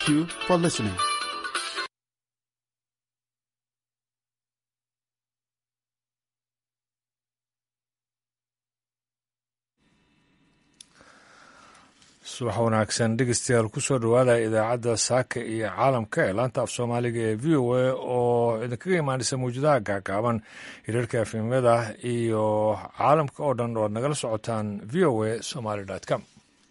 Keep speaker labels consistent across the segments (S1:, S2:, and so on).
S1: you for listening.
S2: subax wanaagsan dhegeystayaal kusoo dhowaada idaacadda saaka iyo caalamka ee laanta af soomaaliga ee v o a oo idinkaga imaanaysa mawjadaha gaagaaban hiriirka efemyada iyo caalamka oo dhan oo ad nagala socotaan v o a somaly com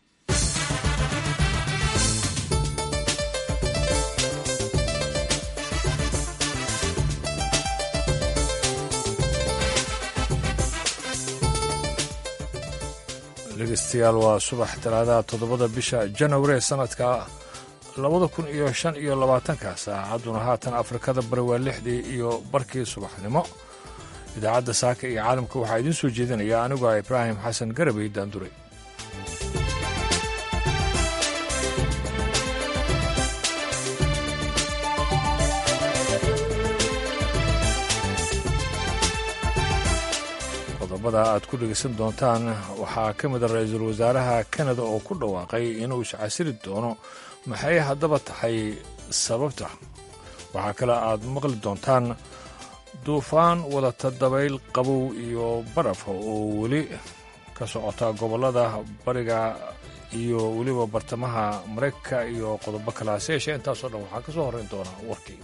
S2: dhegeystayaal waa subax talaadaha toddobada bisha janawari ee sanadka labada kun iyo shan iyo labaatanka saacadduna haatan afrikada bari waa lixdii iyo barkii subaxnimo idaacadda saaka iyo caalamka waxaa idiin soo jeedinaya anigu ah ibraahim xasan garabey daanduray qodobada aad ku dhegeysan doontaan waxaa ka mid a ra-iisul wasaaraha kanada oo ku dhawaaqay inuu iscasiri doono maxay haddaba tahay sababta waxaa kale aad maqli doontaan duufaan wadata dabayl qabow iyo baraf oo weli ka socota gobollada bariga iyo weliba bartamaha maraykanka iyo qodobo kale hase yeeshee intaasoo dhan waxaa ka soo horrayn doona warkii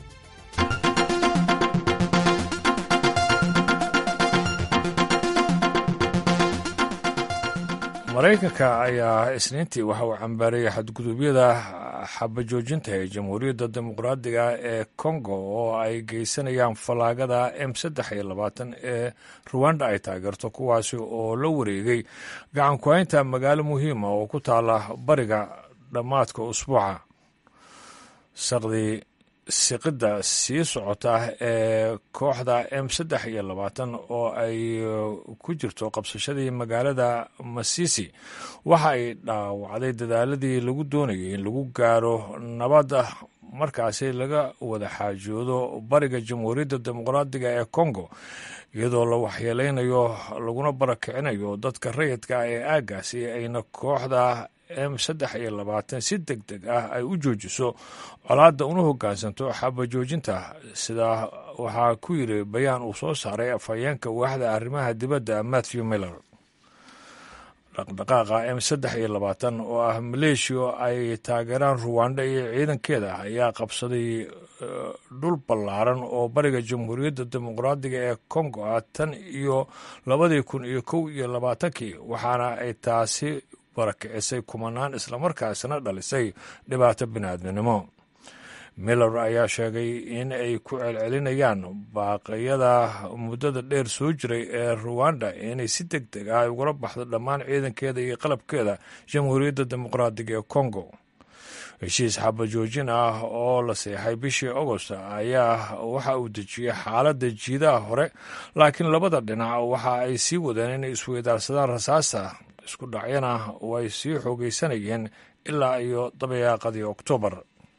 S2: maraykanka ayaa isniintii waxa uu cambaareeyey xadgudubyada xabajoojinta ee jamhuuriyadda dimuqraadiga ee kongo oo ay geysanayaan fallaagada m saddex iyo labaatan ee ruwanda ay taageerto kuwaasi oo la wareegay gacan ku-haynta magaalo muhiima oo ku taala bariga dhammaadka usbuuca saqdii siqidda sii socota ee kooxda m saddex iyo labaatan oo ay ku jirto qabsashadii magaalada masisi waxa ay dhaawacday dadaaladii lagu doonayay in lagu gaaro nabadda markaasi laga wada xaajoodo bariga jamhuuriyadda dimuqraadiga ee congo iyadoo la waxyeeleynayo laguna barakicinayo dadka rayidka ah ee aaggaasi ayna kooxda m saddex iyo labaatan si deg deg ah ay u joojiso colaadda una hoggaansanto xabajoojinta sidaa waxaa ku yiri bayaan uu soo saaray afhayeenka waaxda arrimaha dibadda matthew miller dhaqdhaqaaqa m saddex iyo labaatan oo ah maleeshiya ay taageeraan ruwanda iyo ciidankeeda ayaa qabsaday dhul ballaaran oo bariga jamhuuriyadda dimuqraadiga ee congo ah tan iyo labadii kun iyo kow iyo labaatankii waxaana ay taasi barakicisay kumanaan islamarkaasina dhalisay dhibaato bini'aadminimo miller ayaa sheegay in ay ku celcelinayaan baaqyada muddada dheer soo jiray ee ruwanda inay si deg deg ah ugala baxdo dhammaan ciidankeeda iyo qalabkeeda jamhuuriyadda dimuqraadiga ee congo heshiis xabajoojin ah oo la seexay bishii agost ayaa waxa uu dejiyey xaaladda jiidaha hore laakiin labada dhinac waxa ay sii wadeen inay isweydaarsadaan rasaasta isku dhacyana way sii xoogaysanayeen ilaa iyo dabayaaqadii oktoobar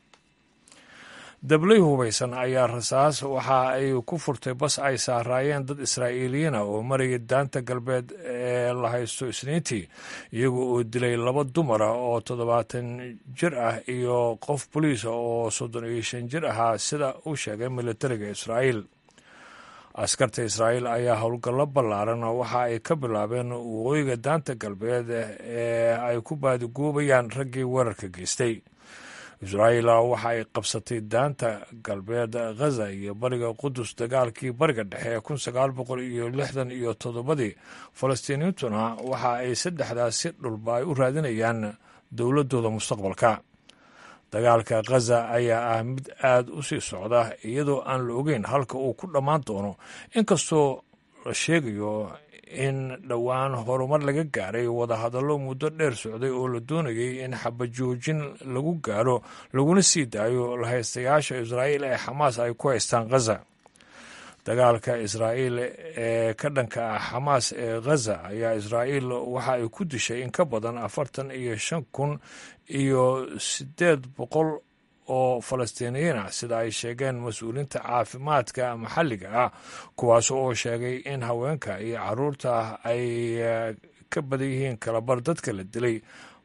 S2: dablay hubaysan ayaa rasaas waxa ay ku furtay bas ay saaraayeen dad israa'iiliyiina oo maraya daanta galbeed ee la haysto isniintii iyaga oo dilay laba dumara oo toddobaatan jir ah iyo qof boliisa oo soddon iyo shan jir ahaa sida uu sheegay militariga israa'iil askarta israa'iil ayaa howlgallo ballaaran waxa ay ka bilaabeen waqooyiga daanta galbeed ee ay ku baadigoobayaan raggii weerarka geystay israa'iil waxa ay qabsatay daanta galbeed ghaza iyo bariga qudus dagaalkii bariga dhexe ee kun sagaal boqol iyo lixdan iyo toddobadii falastiiniyiintuna waxa ay saddexdaasi dhulba ay u raadinayaan dowladooda mustaqbalka dagaalka khaza ayaa ah mid aada u sii socda iyadoo aan la ogeyn halka uu ku dhammaan doono inkastoo la sheegayo in dhowaan horumar laga gaaray wadahadallo muddo dheer socday oo la doonayay in xabajoojin lagu gaaro laguna sii daayo lahaystayaasha israa'iil ee xamaas ay ku haystaan khaza dagaalka israa'iil ee ka dhanka ah xamaas ee khaza ayaa israa'iil waxa ay ku dishay in ka badan afartan iyo shan kun iyo siddeed boqol oo falastiiniyiin ah sida ay sheegeen mas-uuliinta caafimaadka maxalliga ah kuwaas oo sheegay in haweenka iyo caruurta ay ka badan yihiin kalabar dadka la dilay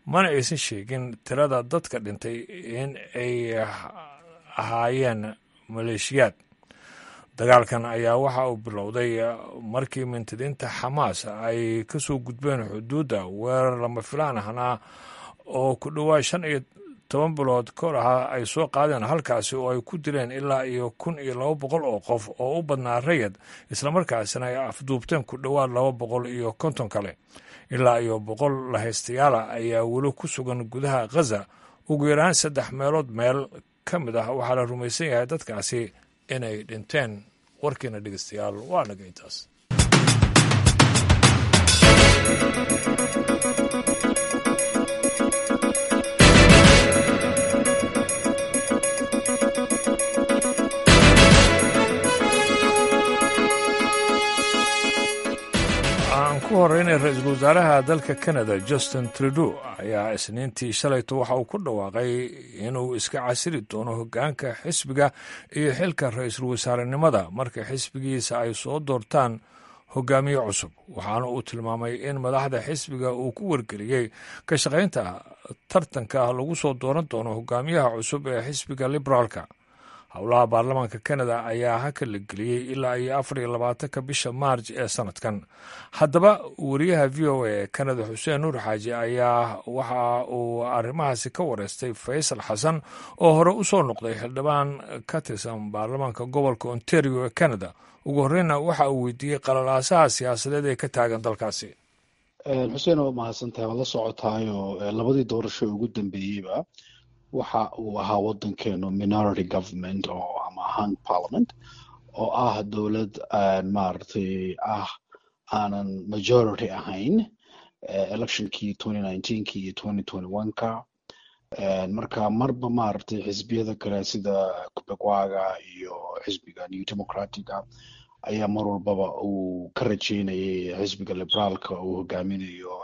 S2: mana aysan sheegin tirada dadka dhintay in ay ahaayeen maleeshiyaad dagaalkan ayaa waxa uu bilowday markii mintidiinta xamaas ay ka soo gudbeen xuduudda weerar lama filaan ahna oo ku dhowaad shan iyo toban bilood kor ahaa ay soo qaadeen halkaasi oo ay ku dileen ilaa iyo kun iyo laba boqol oo qof oo u badnaa rayad islamarkaasina ay afduubteen ku dhowaad laba boqol iyo konton kale ilaa iyo boqol lahaystayaala ayaa weli ku sugan gudaha khaza ugu yaraan saddex meelood meel ka mid ah waxaa la rumaysan yahay dadkaasi inay dhinteen warkiina dhegeystayaal waa naga intaas aan ku horeynay ra-iisul wasaaraha dalka canada justin trudeau ayaa isniintii shalayto waxa uu ku dhawaaqay inuu iska casiri doono hoggaanka xisbiga iyo xilka ra-iisul wasaarenimada marka xisbigiisa ay soo doortaan hogaamiye cusub waxaana uu tilmaamay in madaxda xisbiga uu ku wargeliyey ka shaqaynta tartanka lagu soo dooran doono hogaamiyaha cusub ee xisbiga liberaalka howlaha baarlamaanka canada ayaa haka la geliyey ilaa iyo afar iyo labaatanka bisha maarj ee sanadkan haddaba wariyaha v o a ee canada xuseen nuur xaaji ayaa waxa uu arrimahaasi ka wareystay faysal xasan oo hore u soo noqday xildhibaan ka tirsan baarlamaanka gobolka ontario ee canada ugu horreyna waxa uu weydiiyey qalalaasaha siyaasadeed ee ka taagan dalkaasi
S1: xuseen waa mahadsantahay waad la socotaayo labadii doorasho ugu dambeeyeyba waxa uu ahaa waddankeenu minority government oo ama hung parliament oo ah dowlad maaragtay ah aanan majority ahayn electionkii twenty nineteenki iyo twenty twenty one-ka marka marba maaragtay xisbiyada kale sida kubegwaga iyo xisbiga new democratica ayaa mar walbaba uu ka rajeynayay xisbiga liberaalka uu hogaaminayo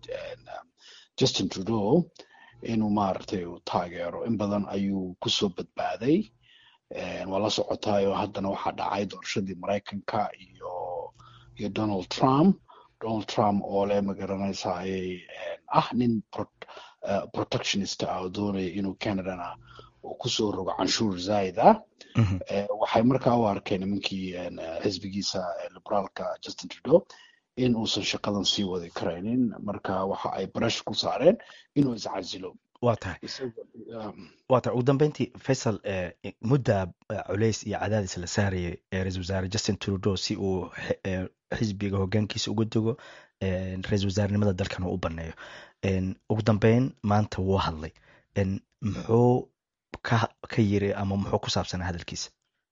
S1: justin trudeau inuu maaragtay uu taageero in badan ayuu kusoo badbaaday waa la socotaayo haddana waxaa dhacay doorashadii maraykanka iyo iyo donald trump donald trump oo le magaranaysa ayay ah nin protectionist ah oo doonaya inuu canadana uu kusoo rogo canshuur zaid ah waxay markaa u arkeen nimankii xisbigiisa liberaalka justin trudeau in uusan shaqadan sii wadi karaynin marka waxa ay barash ku saareen inuu iscasilo
S3: waa tahay waa tahay ugu dambeyntii faysal mudda culays iyo cadaadis la saarayay ra-isul wasaare justin trudeau si uu xisbiga hogaankiisa uga dego ra-isul wasaarenimada dalkan uu u baneeyo ugu dambeyn maanta wuu hadlay muxuu ka ka yiri ama muxuu ku saabsanaa hadalkiisa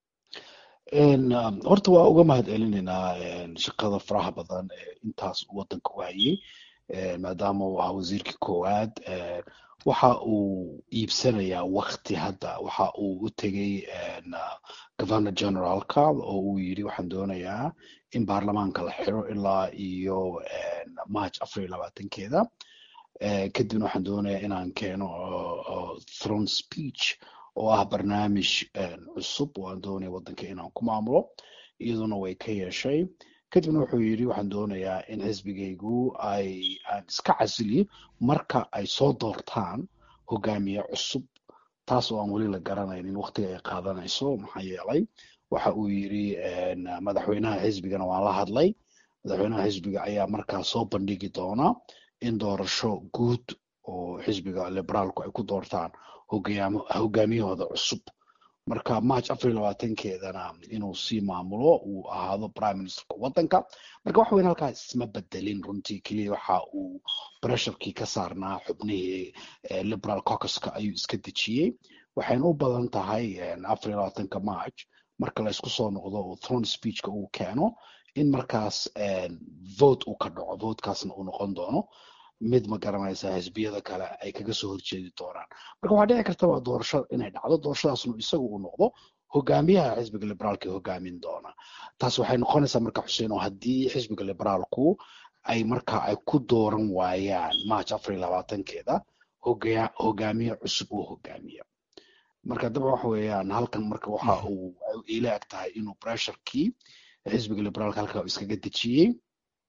S1: horta waa uga mahad celinaynaa shaqada faraha badan ee intaas waddanka u hayay maadaama uu ahaa wasiirkii koowaad waxa uu iibsanayaa wakti hadda waxa uu u tegey governor generaalka oo uu yidhi waxaan doonayaa in baarlamaanka la xiro ilaa iyo march afar iyo labaatankeeda kadibna waxaan doonayaa inaan keeno throne speech oo ah barnaamij cusub oo aan doonaya waddanka inaan ku maamulo iyaduna way ka yeeshay kadibna wuxuu yidhi waxaan doonayaa in xisbigaygu ay aan iska casiliyo marka ay soo doortaan hogaamiye cusub taas oo aan weli la garanaynin waqtiga ay qaadanayso maxaa yeelay waxa uu yidhi madaxweynaha xisbigana waan la hadlay madaxweynaha xisbiga ayaa markaa soo bandhigi doona in doorasho guud oo xisbiga liberaalku ay ku doortaan hogaamiyahooda cusub marka march afar iyo labaatankeedana inuu sii maamulo uu ahaado prime ministerka waddanka marka wax weyn halkaas isma bedelin runtii keliya waxa uu bresharkii ka saarnaa xubnihii liberal caucuska ayuu iska dejiyey waxayna u badan tahay afar iyo labaatanka march marka la isku soo noqdo uu throne speechka uu keeno in markaas vote uu ka dhaco votekaasna uu noqon doono mid ma garanaysa xisbiyada kale ay kaga soo horjeedi doonaan marka waxaa dhici karta waa doorasho inay dhacdo doorashadaasnu isagu uu noqdo hogaamiyaha xisbiga liberaalka hogaamin doona taas waxay noqonaysaa marka xuseen oo haddii xisbiga liberaalku ay marka ay ku dooran waayaan march afar iyo labaatankeeda hogaamiye cusub oo hogaamiya marka daba waxa weeyaan halkan marka waxa uu ila eg tahay inuu bresharkii xisbiga liberaalka halka iskaga dejiyey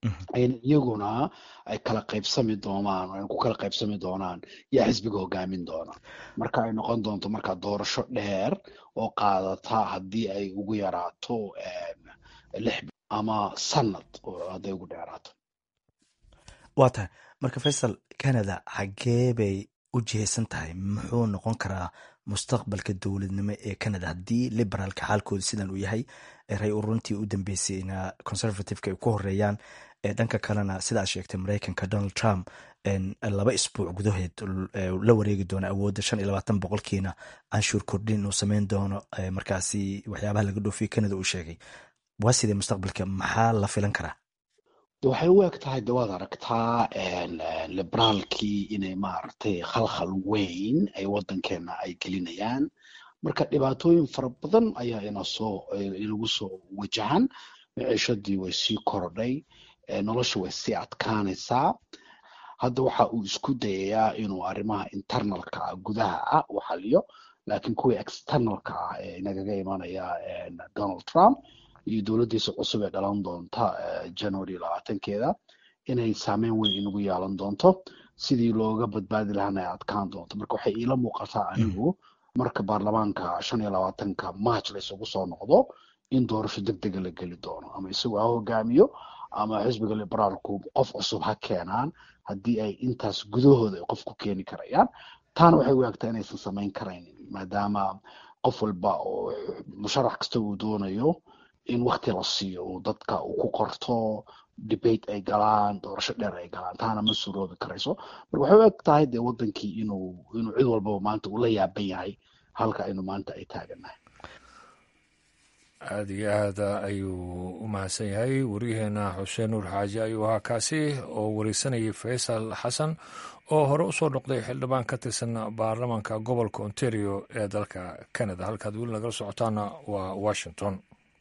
S1: in iyaguna ay kala qaybsami doonaan ay ku kala qaybsami doonaan yaa xisbiga hogaamin doona marka ay noqon doonto marka doorasho dheer oo qaadata haddii ay ugu yaraato lix ama sanad hadday ugu dheeraato
S3: waa tahay marka faysal canada xaggee bay u jihaysan tahay muxuu noqon karaa mustaqbalka dowladnimo ee canada haddii liberaalka xaalkooda sidan uu yahay ray uruntii u dambeysayna conservativeka ay ku horeeyaan dhanka kalena sidaad sheegtay mareykanka donald trump laba isbuuc gudaheed la wareegi doono awoodda shan iyo labaatan boqolkiina canshuur kordhin uu sameyn doono markaasi waxyaabaha laga dhoofiye canada uu sheegay waa sidee mustaqbalka maxaa la filan karaa
S1: waxay u eg tahay de waad aragtaa liberaalkii inay maaragtay khalkhal weyn ay waddankeena ay gelinayaan marka dhibaatooyin fara badan ayaa ina soo inagu soo wajahan miciishadii way sii korodhay nolosha way sii adkaanaysaa hadda waxa uu isku dayayaa inuu arrimaha internalka ah gudaha ah u xaliyo laakiin kuwii externalka ah ee inagaga imanaya donald trump iyo dowladdiisa cusub ee dhalan doonta january labaatankeeda inay saameyn weyn inagu yeelan doonto sidii looga badbaadi lahaana ay adkaan doonto marka waxay iila muuqataa anigu marka baarlamaanka shan iyo labaatanka march la isugu soo noqdo in doorasho deg dega la geli doono ama isagu ha hogaamiyo ama xisbiga liberaalku qof cusub ha keenaan haddii ay intaas gudahooda ay qof ku keeni karayaan taana waxay u egtaa inaysan samayn karaynin maadaama qof walba oo musharax kasta uu doonayo in wakti la siiyo uu dadka uu ku qorto debate ay galaan doorasho dheer ay galaan taana ma suroobi karayso marka waxay u eg tahay dee wadankii inuu inuu cid walbaba maanta uu la yaaban yahay halka aynu maanta ay taagannahay
S2: aada iyo aada ayuu u mahadsan yahay waryaheena xuseen nuur xaaji ayuu ahaa kaasi oo wareysanayay faysal xasan oo hore usoo noqday xildhibaan ka tirsan baarlamaanka gobolka ontario ee dalka canada halkaad weli nagala socotaana waa washington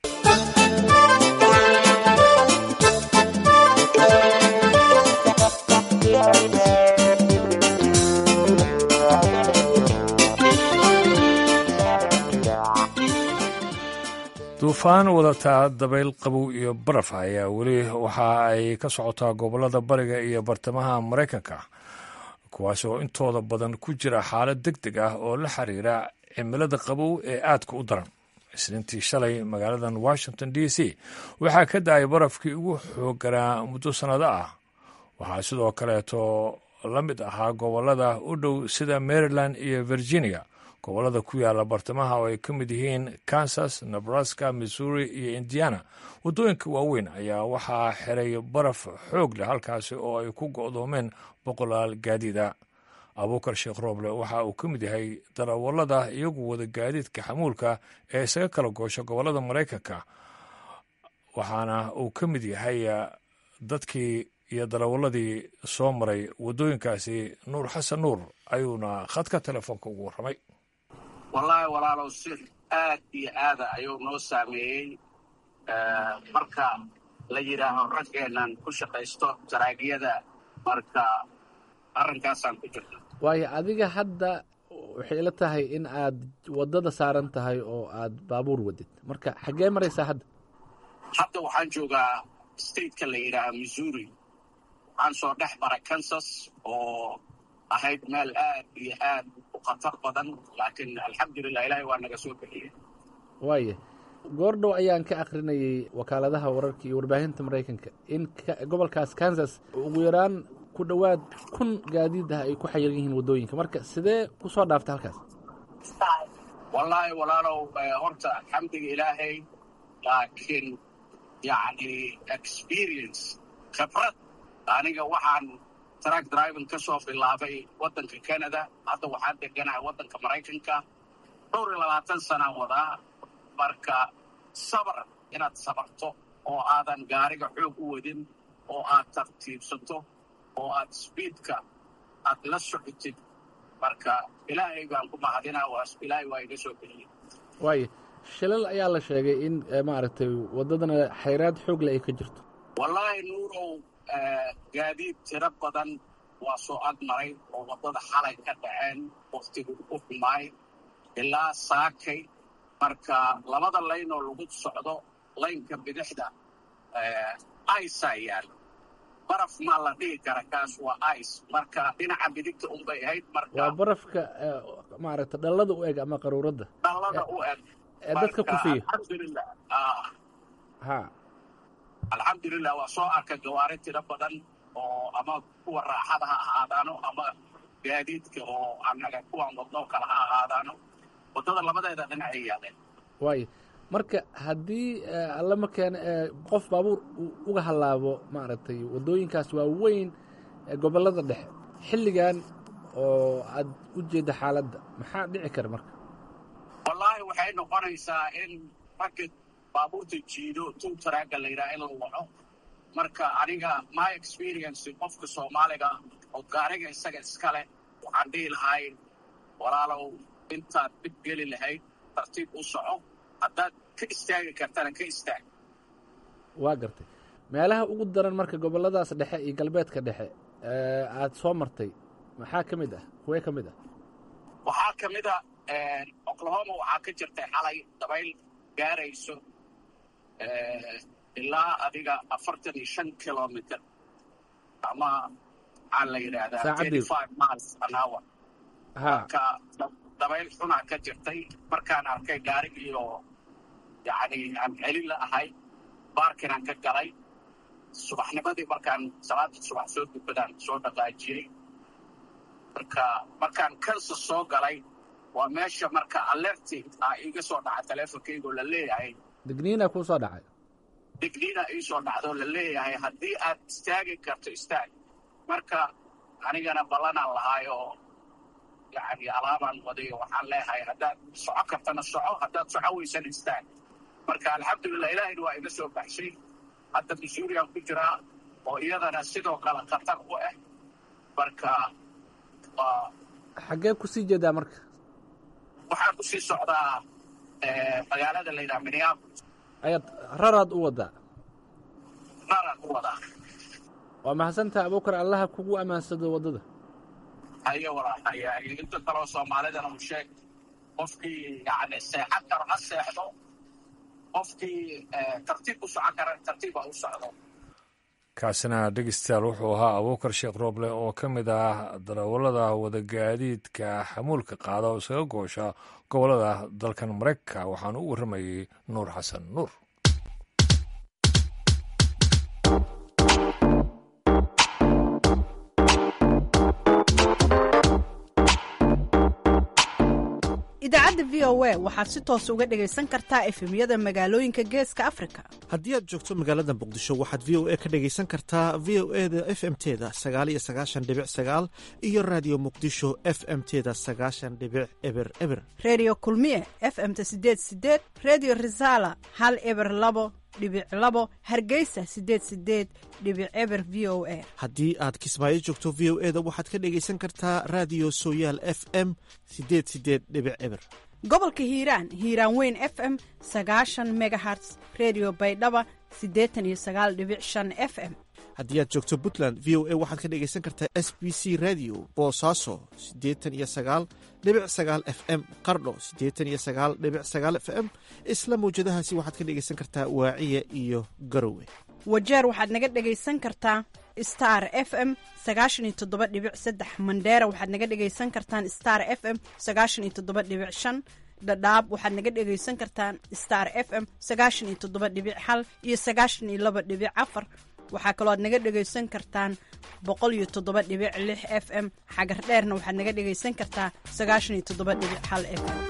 S2: duufaan wadataa dabayl qabow iyo baraf ayaa weli waxa ay ka socotaa gobollada bariga iyo bartamaha maraykanka kuwaas oo intooda badan ku jira xaalad deg deg ah oo la xiriira cimilada qabow ee aadka u daran isniintii shalay magaaladan washington d c waxaa ka da-ay barafkii ugu xooganaa muddo sannado ah waxaa sidoo kaleeto la mid ahaa gobollada u dhow sida maryland iyo virginia gobollada ku yaala bartamaha oo ay ka mid yihiin kansas nebraska missouri iyo indiana waddooyinka waaweyn ayaa waxaa xiray baraf xoog leh halkaasi oo ay ku go'doomeen boqolaal gaadiida abuukar sheekh rooble waxa uu ka mid yahay darawallada iyagu wada gaadiidka xamuulka ee isaga kala goosha gobollada maraykanka waxaana uu ka mid yahay dadkii iyo darawalladii soo maray waddooyinkaasi nuur xasan nuur ayuuna khadka telefoonka ugu warramay
S4: wallaahi walaalow si aad iyo aada ayuu noo saameeyey marka la yidhaaho raggeennan ku shaqaysto jaraagyada marka arrinkaasaan ku jirna
S5: waayo adiga hadda waxay ila tahay in aad waddada saaran tahay oo aad baabuur wadid marka xaggee maraysaa hadda
S4: hadda waxaan joogaa stateka la yidhaaha missouri waxaan soo dhex maray kansas oo ahayd meel aad iyo aad u khatar badan laakiin alxamdulilah ilaahay waa naga soo bixiyey
S5: waaya goordhow ayaan ka akrinayay wakaaladaha wararka iyo warbaahinta maraykanka in gobolkaas kansas ugu yaraan ku dhowaad kun gaadiid ah ay ku xayiran yihiin waddooyinka marka sidee ku soo dhaaftay halkaas
S4: wallaahi walaalow horta alxamdiga ilaahay laakiin yacni experience khibrad aniga waxaan track driving ka soo bilaabay waddanka canada hadda waxaan deganahay waddanka maraykanka dhowr iyo labaatan sanaan wadaa marka sabar inaad sabarto oo aadan gaariga xoog u wadin oo aad tartiibsato oo aad sbiidka aad la socotid marka ilaahay baan ku mahadinaa ilaahay waa iga soo bixiyey
S5: waaya shilal ayaa la sheegay in maaragtay waddadana xayraad xoog le ay ka jirto
S4: wallaahi nuurow gaadiid tiro badan waa soo ag maray oo waddada xalay ka dhaceen waktigu u xumaay ilaa saakay marka labada layn oo lagu socdo laynka bidixda aisaa yaal baraf ma la dhihi kara kaas waa ice marka dhinaca midigta unbay ahayd marka
S5: waa barafka maaragta dhallada u eg ama qaruuradda
S4: dhallada u eg
S5: ee dadka kufiyo
S4: alxamdulilah
S5: ha
S4: alxamdulilah waa soo arkay gawaari tiro badan oo ama kuwa raaxada ha ahaadaano ama gaadiidka oo annaga kuwan wadnoo kale ha ahaadaano waddada labadeeda dhinacay yaaleen
S5: waayo marka haddii alla ma keena qof baabuur uu uga hallaabo maaragtay waddooyinkaas waa weyn gobollada dhexe xilligan oo aad u jeedda xaaladda maxaa dhici kara marka
S4: wallaahi waxay noqonaysaa in ragga baabuurta jiido tuu taraaga la yidhaha in la waco marka aniga my experience qofka soomaaliga oo gaariga isaga iskale waxaan dhihi lahay walaalow intaad dhib geli lahayd tartiib u soco haddaad ka istaagi kartana ka istaag
S5: waa gartay meelaha ugu daran marka gobolladaas dhexe iyo galbeedka dhexe aad soo martay maxaa ka mid ah kuwee ka mid ah
S4: waxaa ka mid a oklahoma waxaa ka jirtay xalay dabayl gaarayso ilaa adiga afartan iyo shan kilomitr ama maxaa la yidhaahdaa thirty five miles an hour marka dabayl xunaa ka jirtay markaan arkay gaarigiioo yacni aan celin la ahay baarkinaan ka galay subaxnimadii markaan salaada subax soo dukadaan soo dhaqaajiyey marka markaan kansa soo galay waa meesha marka alerti ah iiga soo dhaca teleefonkaygoo la leeyahay
S5: digniina kuu soo dhacay
S4: digniina ii soo dhacdoo la leeyahay haddii aad istaagi karto istaag marka anigana ballanaan lahaay oo yacni alaabaan wadayo waxaan leeyahay haddaad soco kartana soco haddaad soco weysana istaag marka alxamdulilah ilaahayna waa iga soo baxshay hadda masuuriyan ku jiraa oo iyadana sidoo kale khatar u ah marka waa
S5: xaggee kusii jeedaa marka
S4: waxaan kusii socdaa magaalada la yidhaha minneapolis
S5: ayaad raraad u wadaa
S4: raraan u wadaa
S5: waa mahadsantaha abuukar allaha kugu ammaansado waddada
S4: hayo walaal haya inta kaloo soomaalidana u sheeg qofkii yani seexan karo ha seexdo qofkii tartiib u socon kara tartiiba u socdo
S2: kaasina dhegeystayaal wuxuu ahaa abuukar sheekh rooble oo ka mid ah darawallada wadagaadiidka xamuulka qaada oo isaga goosha gobollada dalkan maraykanka waxaana u warramayey nuur xasan nuur
S6: idaacadda v o a waxaad si toos uga dhegaysan kartaa efemyada magaalooyinka geeska afrika
S7: haddii aad joogto magaalada muqdisho waxaad v o a ka dhegaysan kartaa v o e da f m teda sagaaliyo sagaashan dhibic sagaal iyo raadiyo muqdisho f m teda sagaashan dhibic eber eber
S6: reediyo kulmiye f m-ta sideed sideed reediyo risaala hal eber labo dhibic labo hargeysa sideed sideed dhibic eber v o a
S7: haddii aad kismaayo joogto v o e da waxaad ka dhegaysan kartaa raadiyo sooyaal f m sideed sideed dhibic eber
S6: gobolka hiiraan hiiraan weyn f m sagaashan megaherts redio baydhaba siddeetan iyo sagaal dhibic shan f m
S7: haddii aad joogto puntland v o a waxaad ka dhegaysan kartaa s b c radio boosaaso siddeetan iyo sagaal dhibic sagaal f m qardho siddeetan iyo sagaal dhibic sagaal f m isla mawjadahaasi waxaad ka dhegaysan kartaa waaciya iyo garowe
S6: wajeer waxaad naga dhegaysan kartaa star f m sagaashan iyo toddoba dhibic saddex mandheera waxaad naga dhegaysan kartaan star f m sagaashan iyo toddoba dhibic shan dhadhaab waxaad naga dhegaysan kartaan star f m sagaashan iyo toddoba dhibic hal iyo sagaashan iyo laba dhibic afar waxaa kaloo aad naga dhegaysan kartaan boqol iyo toddoba dhibic lix f m xagar dheerna waxaad naga dhegaysan kartaa sagaashan iyo toddoba dhibic hal f m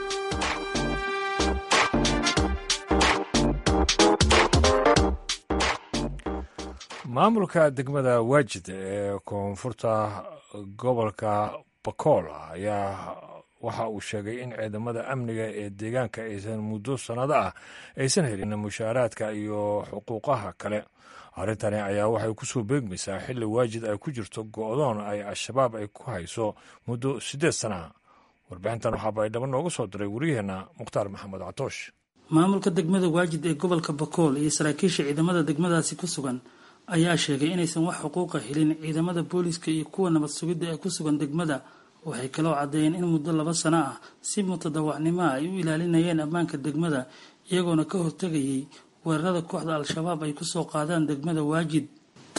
S2: maamulka degmada waajid ee koonfurta gobolka bakool ayaa waxa uu sheegay in ciidamada amniga ee deegaanka aysan muddo sannado ah aysan helin mushaaraadka iyo xuquuqaha kale arrintani ayaa waxay kusoo beegmaysaa xilli waajid ay ku jirto go'doon ay al-shabaab ay ku hayso muddo siddeed sana warbixintan waxaa baydhabo nooga soo diray wariyaheenna mukhtaar maxamed catoosh
S8: maamulka degmada waajid ee gobolka bakool iyo saraakiisha ciidamada degmadaasi ku sugan ayaa sheegay inaysan wax xuquuqa helin ciidamada booliiska iyo kuwa nabad sugidda ee ku sugan degmada waxay kaloo caddeeyeen in muddo laba sano ah si mutadawacnimo ah ay u ilaalinayeen ammaanka degmada iyagoona ka hortegayay weerarada kooxda al-shabaab ay kusoo qaadaan degmada waajid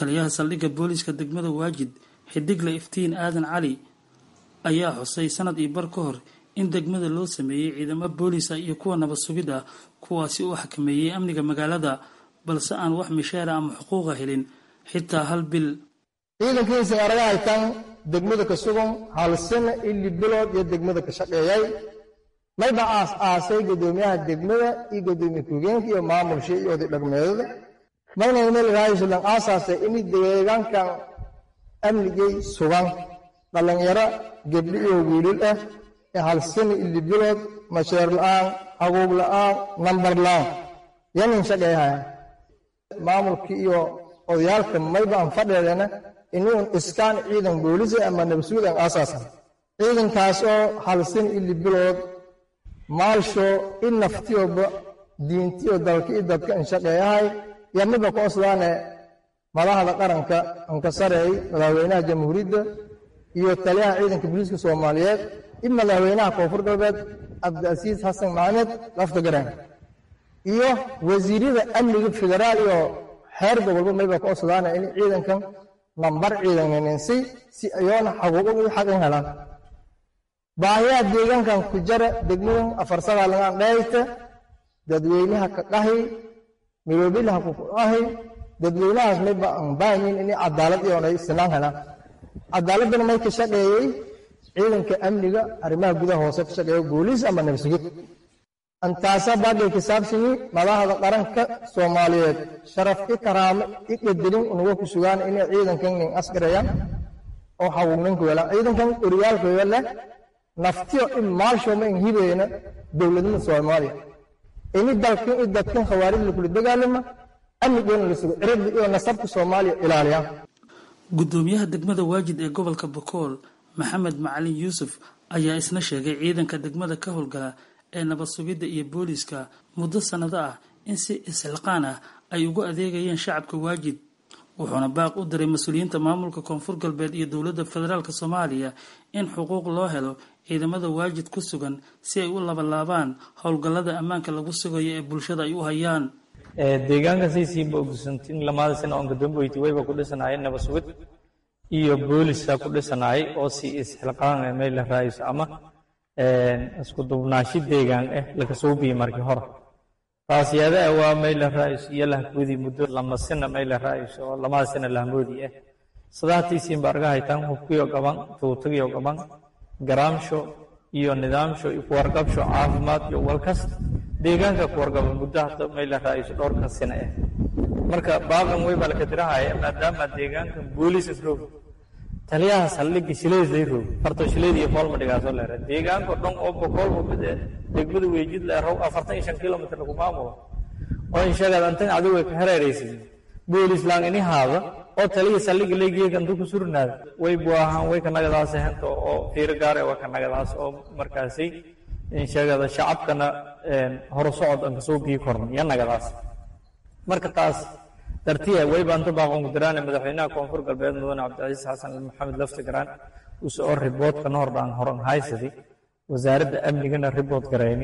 S8: taliyaha saldhigga booliiska degmada waajid xidigle iftiin aadan cali ayaa xusay sanad iyo bar ka hor in degmada loo sameeyey ciidamo booliisa iyo kuwa nabad sugid ah kuwaasi uu xakameeyey amniga magaalada balse aan wax mishaara ama xuquuqa helin xitaa hal bil
S9: ciidankiisa araga haytaan degmada ka sugan hal sano ili bilood iyo degmada ka shaqeeyay mayba aas aasay gudoomiyaha degmada iyo gudoomiye ku-higeenka iyo maamulsha iyo oday dhaqmeedada mayna meel raayislan aasaasay in deegaankan amnigay sugan dhallinyaro gebdho iyo wiilal ah ee hal sano ili bilood masheer la'aan xaquuq la'aan nambar la'aan yanin shaqeeyahaya maamulka iyo odayaalka mayba aan fadheedana inuun iskaan ciidan boolisa ama nabasuud aan aasaasan ciidankaas oo halsin ili bilood maalsho in naftiyoba diintiyo dalka iyo dadka in shaqeeyahay yamiba ku oslaane madaxda qaranka anka sareey madaxweynaha jamhuuriyadda iyo taliyaha ciidanka booliiska soomaaliyeed in madaxweynaha koonfur galbeed cabdiasiis xasan maxamed lafta garan iyo wasiirada amniga federaal iyo xeer gobolba mayba ku oslaane in ciidankan nambar ciidanninsi si ayoona xaquuqo iyo xaq in helaan baahiyaha deegaankan ku jara degmadan afarsadaa lagaan dhayta dadweynaha ka qahi miloobilaha ku qahi dadweynahaas mayba aan baahayin inay cadaalad iyo ay sinaan helaan cadaaladana may ka shaqeeyey ciidanka amniga arrimaha gudaha hoose ka shaqeeya booliis ama nabsugid antaasa baagay kisaabsimi madaxda qaranka soomaaliyeed sharaf i karaamo i qadelin unaga ku sugaan inay ciidankan nin askarayaan oo xaquuqninka weelaan ciidankan oryaalka leh naftiyo in maalshoma in hibeena dowladnimada soomaaliya ini dalkan i dadkan khawaarij lakula dagaalama amnigoona la sugo cirada iyo nasabka soomaaliya ilaaliyaan
S8: gudoomiyaha degmada waajid ee gobolka bokool maxamed macalin yuusuf ayaa isna sheegay ciidanka degmada ka howlgala ee nabad sugidda iyo booliiska muddo sannado ah in si isxilqaan ah ay ugu adeegayeen shacabka waajid wuxuuna baaq u diray mas-uuliyiinta maamulka koonfur galbeed iyo dowladda federaalk soomaaliya in xuquuq loo helo ciidamada waajid ku sugan si ay u labalaabaan howlgallada ammaanka lagu sugayo ee bulshada ay u hayaan
S10: deegaanka saysiinba ogsantin lamaada sano oon gadamboyti wayba ku dhisanaayeen nabad sugid iyo booliska ku dhisanaayay oo si isxilqaan ee meel la raayso ama isku dubnaashi deegaan ah laga soo biyey markii hore taasiyada ah waa meel la raayso iyo lahgoodi muddo lama sina meel la raayso oo lamada sina lahmoodi ah sadaatiisiinba arga haytaan hubkiyo gaban tuutagiyo gaban garaamsho iyo nidaamsho iyo kuwarqabsho caafimaad iyo walkas deegaanka kuwarqaba muddo hata meel la raayso dhowrka sina ah marka baaqan way baa laka dirahaya maadaama deegaankan booliis roog taliyaha saldhigga shileed lay roog farto shileed iyo foolma dhigaasoo leera deegaanka dhan oo boqol mid degmada weejid leerow afartan iyo shan kilomitr lagu maamulo oo insheegaad antan adigu way ka hareeraysid boolis laan ini haada oo taliya saldhigga leegeega intuu ku surnaada way buahaan way ka nagadaas hento oo fiiro gaare waa ka nagadaas oo markaasi insheegada shacabkana horu socod aan kasoo bii korna iyo nagadaas marka taas dartiya wayba inta baaqon gudiraane madaxweynaha koonfur galbeed mudane cabdicasiis xasan maxamed lafti garaan use oo riboodka noordhaan horan haysadi wasaaradda amnigana ribood garayni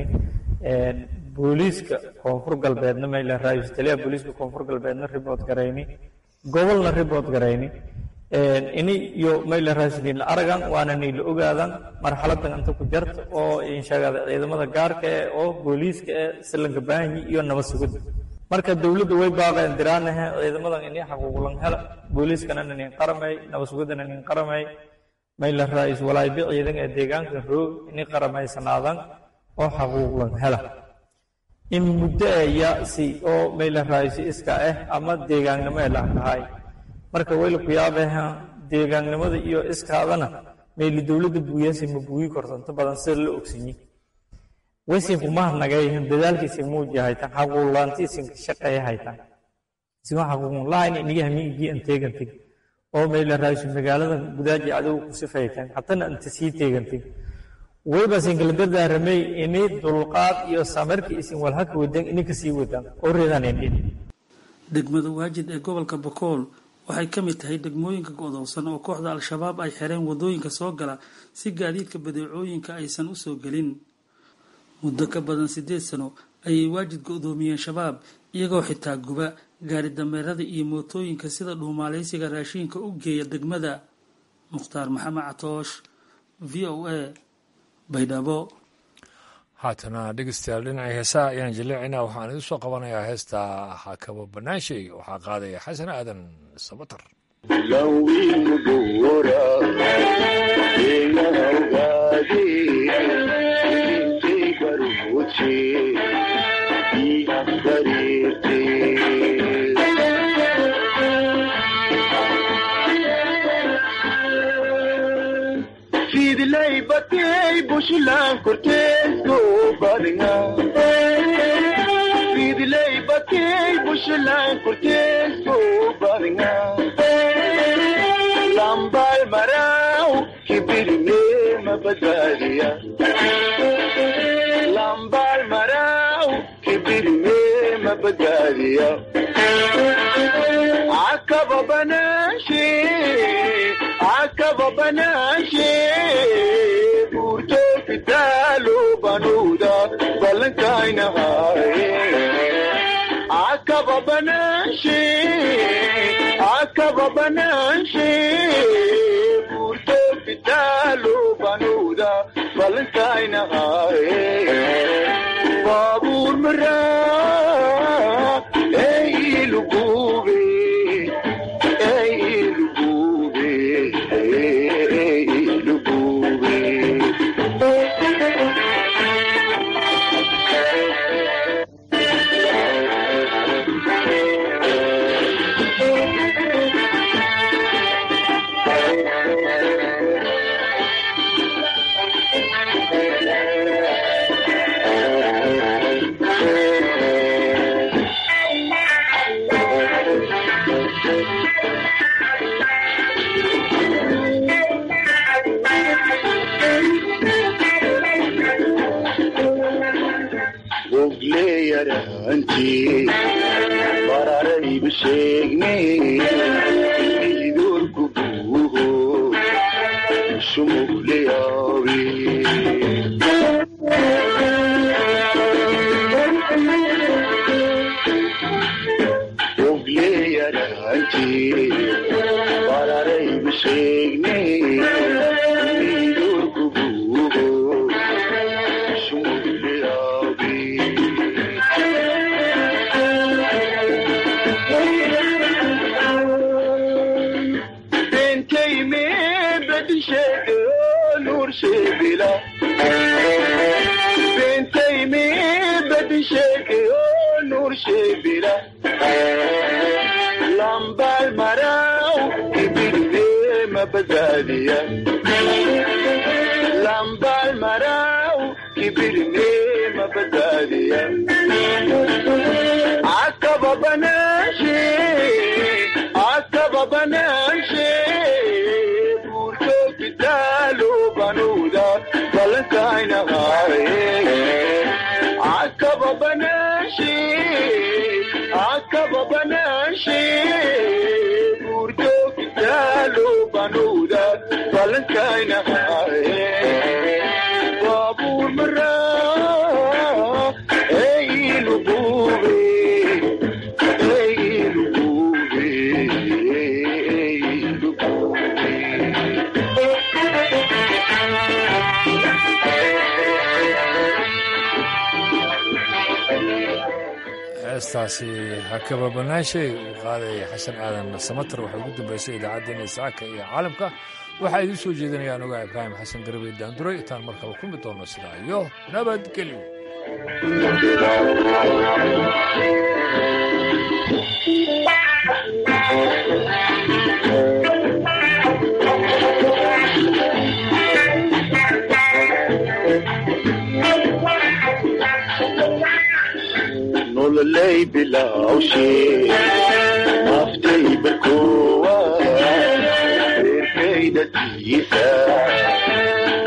S10: booliiska koonfur galbeedna mayla raayus taliyaha booliiska koonfur galbeedna ribood garayni gobolna ribood garayni ini iyo mayla raayusniila aragan waana niila ogaadan marxaladan inta ku jarta oo insheegada ciidamada gaarka eh oo booliiska eh silanka baahanyi iyo nabad sugidda marka dowladda way baaqeen diraanahe ciidamadan ini xaquuqlan hela booliiskana inin qaramay nabad sugiddana inin qaramay mayla raayis walaaybi ciidan ee deegaanka roog ini qaramaysanaadaan oo xaquuqlan hela in muddo ee yasi oo mayla raayisi iska ah ama deegaannimo ee laakahay marka wayla ku yaabeha deegaannimada iyo iskaadana mayli dowladda buuyaasi ma buuyi kortanto badan sida la ogsanyi waysin kumaha nagayhin dadaalkiisin muuji haytan xaquuqlaantiisin shaqeeya haytan isin xaquuqun lahayn iniga hamiigii an teegantig oo mayla raaysu magaalada gudaaji adow ku sifaytan hatana anta sii teegantig wayba sin kala dardaaramay ini dulqaad iyo samirka isin walhaka wadan ini kasii wadan oo reedaan indhin
S8: degmada waajid ee gobolka bakool waxay ka mid tahay degmooyinka go'doonsan oo kooxda al-shabaab ay xireen wadooyinka soo gala si gaadiidka badeecooyinka aysan u soo gelin muddo ka badan siddeed sano ayay waajid go'doomiyeen shabaab iyagoo xitaa guba gaari dameerada iyo mootooyinka sida dhuumaaleysiga raashiinka u geeya degmada mukhtaar maxamed catoosh v o a baydhabo
S2: haatana dhegeystayaal dhinacii heesaha ayaan jaleecaynaa waxaan idin soo qabanayaa heesta hakabo banaanshay waxaa qaadaya xasan aadan sabatar
S11: fidlay batay bushlan korteesko badnga fidlay batay bushlan korteesko badnga lambal marau kibirme mabadaliya lambal marau kibirme mabadaliya akaba banashi akaba banashi burto fitalo banuda balankaina haye akaba banashi akaba banashi burto fitalo banuda balankaina haye babur mara ey lugube ey lugube ey lugube ogleyaranti bararaybu sheegne idorku buuho shumugleyaabi ogleyaranti bararaybu sheegne idorku buuho shumugleyaabi bentay me bedishege nur shebila bentay me bedishege nur shebila lambal marau ibirde mabazaliya lambal marau ibirde mabazaliya akaba banashi akaba banashi burto kitalo banuda balankaina haye akaba banashi akaba banashi burto kitalo banuda balankaina haye babur mara ey lubube ey lubube ey
S2: heestaasi hakaba banaashay uu qaadaya xasan aadan samatar waxay ugu dambeysay idaacaddeenna isaaka iyo caalamka waxaa idiin soo jeedinayaan ogaa ibraahim xasan garabey daanduray intaan markaba kulmi doono sidaa iyo nabadgelyo
S11: nololay bilawshe naftay barkowa reerkaydatiisa